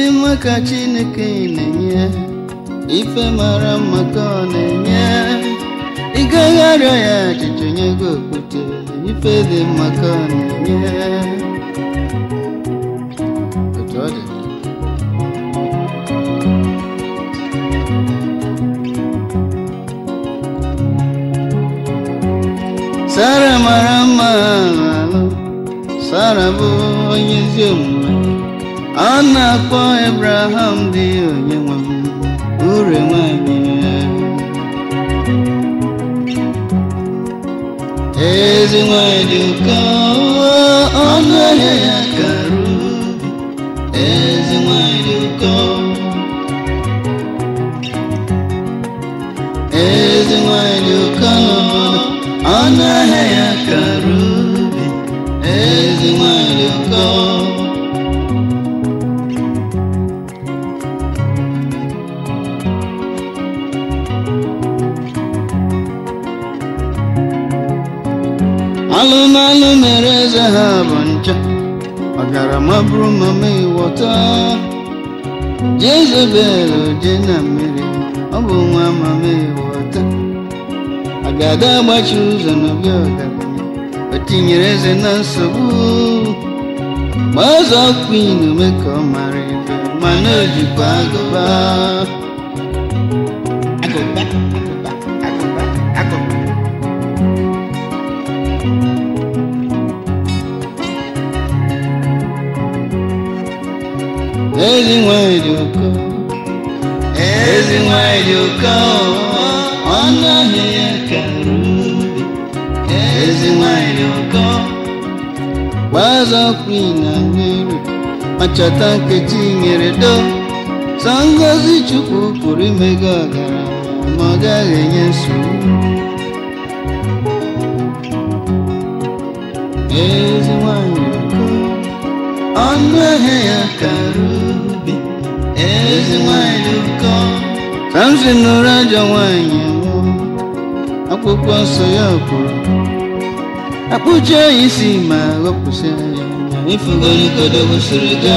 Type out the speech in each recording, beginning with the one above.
dị mma ka chineke na-enye ife mara mma ka ọ na-enye ị gaghị arịọ ya achịcha onye gị okwute ife dị mma ka ọ na-enye otu ọ dị Sara mara mma alụ Sara bụ onye ezi omume ọ na-akpọ Abraham dị onye nwe m ure nwanyị ezi nwanyị dị ụkọ ọnụ ahịa ya karụ ezi nwanyị dị ụkọ ezi nwanyị dị ụkọ ọnụ ahịa ya karụ ezi nwanyị dị ụkọ alụmalụ mere eze ha bụ ncha ọgarama bụrụ mama ịwọta jezebel je na mmiri ọ bụ nwa mama ịwọta agada agbachi ụzọ n'obi ọgaranya o tinyere eze na nsogbu ma ọzọ kwin ome ka ọ mara ife mana o jikwa agụba agụba agụba agụba agụba ezi nwanyị dị ụkọ ezi nwanyị dị ụkọ ọnụ ahịa ya kara ubi ezi nwanyị dị ụkọ gbazọ kwin na mmiri ma chọta nkechi nyere do sọ ngozi chukwu pụrụ ime gị ọgaranya ma ọ gaghị enye nsogbu ezi nwanyị dị ụkọ ọnụ ahịa ya kara ubi ezi nwanyị dị ụkọ samson nụrụ ajọ nwanyị nwụọ akwụkwọ nsọ ya kwuru akpụcha ya isi ma ghọpụsị ya anya ifugoligodo gosiri gị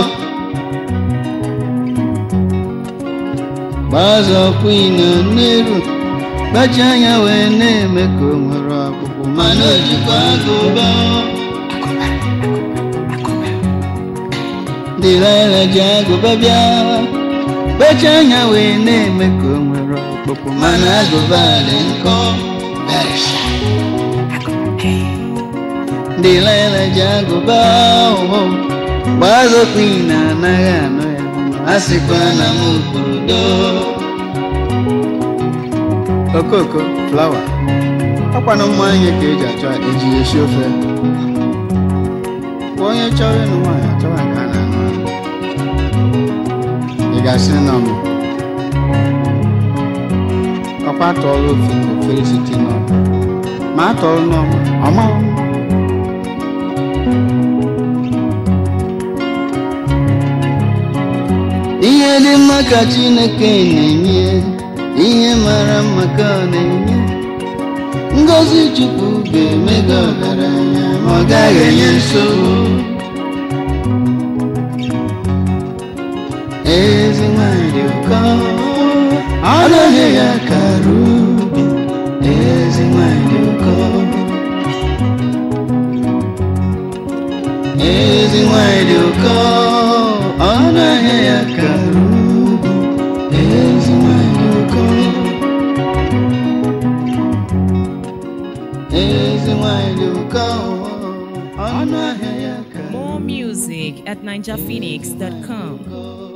gbazọ kwin na nneru gbachi anya wee na-eme ka o nwere ọkpụkpụ mana o jikwa agụba dịrara ji agụba bịa kpecha anya wee na-eme ka o nwere ọkpụkpụ mana agụba dị nkọ dịrara ji agụba ụhụ gbazokwu na anaghị anụ ya a sịkwa na m kwuru do okoko flawa ọkwanụ mma anyị ka eji achọ eji esi ofe onye chọrọ ịnụ nwaanyị achọwa ka a na-anụ anụ ị ga-asị nọ m ọkwa tọọrọ ofe ka ofere site n'ọkụ ma a tọọrọ n'ọma ọma ihe dị mma ka chineke na-enye ihe mara mma ka ọ na-enye ngozi chukwu ga-eme gị ọgaranya ma ọ gaghị enye nsogbu ezi nwanyị dị ụkọ ọnụ ahịa ya kara ubi ezi nwanyị dị ụkọ ezi nwanyị dị ụkọ ọnụ ahịa ya kara ubi ezi nwanyị dị ụkọ ezi nwanyị dị ụkọ ọnụ ahịa ya kara More music at ninjaphoenix.com. ubi